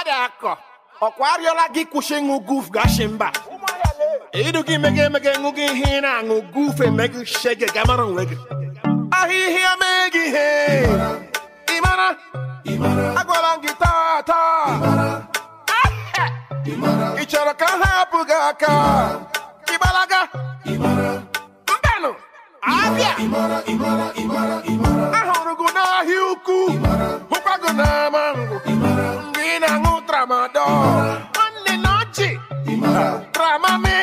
dị akọ ọkwa arịọla gị kwụsị ịṅụ guf gashi mba idu gị mege emege ṅụ gị ihe ị na-aṅụ guf emegị shege gamara onwe gị ahịhịa mee gị ihe ịmara agwara m gị taa taa ị chọrọ ka ha hapụ gị aka ịgbalaga mbanụ abịa ahụrụ gị n'ahịa ukwu hụkwa gị n'ama ngwụ mgbe ị na-aṅụ tramadol nwanne na ọchị tramami